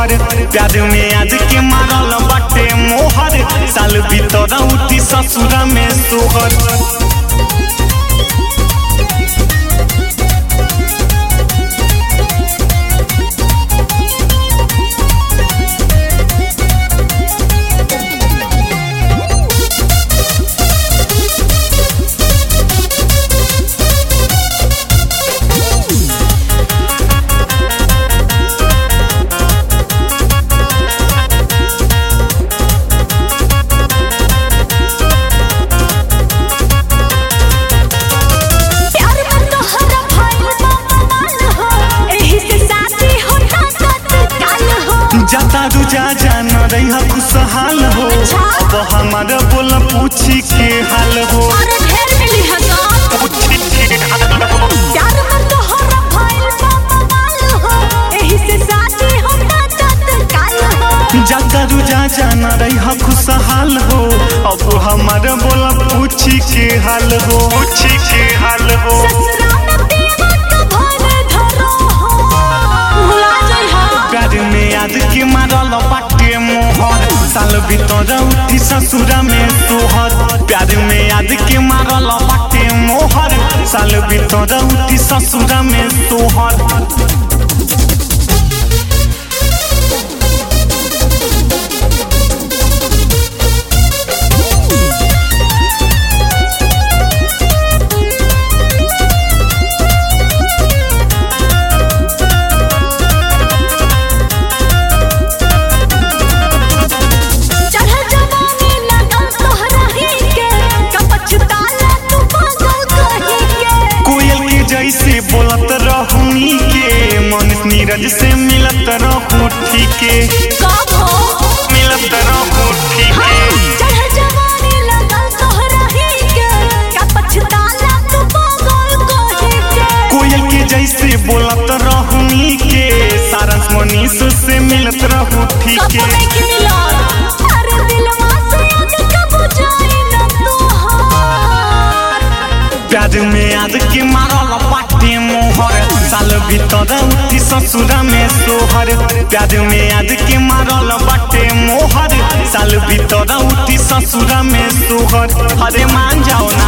तोहर प्यार में आज के मारल बाटे मोहर साल भीतर उठी ससुरा में सोहर प्यार में तोहरा भइल बा कमाल हो एही से शादी होता तत्काल हो जाता रुजा जान रही खुशहाल हो अब हमारा बोल पूछी के हाल हो और ढेर मिली हजार पूछी के हाल हो प्यार में तोहरा भइल बा कमाल हो एही से शादी होता तत्काल हो जाता रुजा जान रही खुशहाल हो अब हमारा बोल पूछी के हाल हो पूछी के हाल हो ससुरा में दीमक भर धरो हो भुला जइहा प्यार में याद के मारल बाटे मोहर साल भीतर उठी ससुरा में तोहर प्यार में याद के मारल बाटे मोहर साल भीतर उठी ससुरा में तोहर चढ़ जवानी लगल तोहरा ही के कपछताला तू पागल कही के कोयल के जैसे बोलत रहूनी के मन नीरज से मिलत रहू ठीके कब हो मिलत रहू ठीके चढ़ जवानी लगल तोहरा ही के कपछताला तू पागल कही के कोयल के जैसे बोलत रहूनी के सारस मनीष से मिलत रहू कब ठीके नहीं मिलन अरे दिलवा से आज कब जाई न तोहार प्यार में याद के मारल पाटे मोहर साल भीतर उठी ससुरा में सोहर प्यार में याद के मारल बाटे मोहर साल भीतर उठी ससुरा में सोहर अरे मान जाओ ना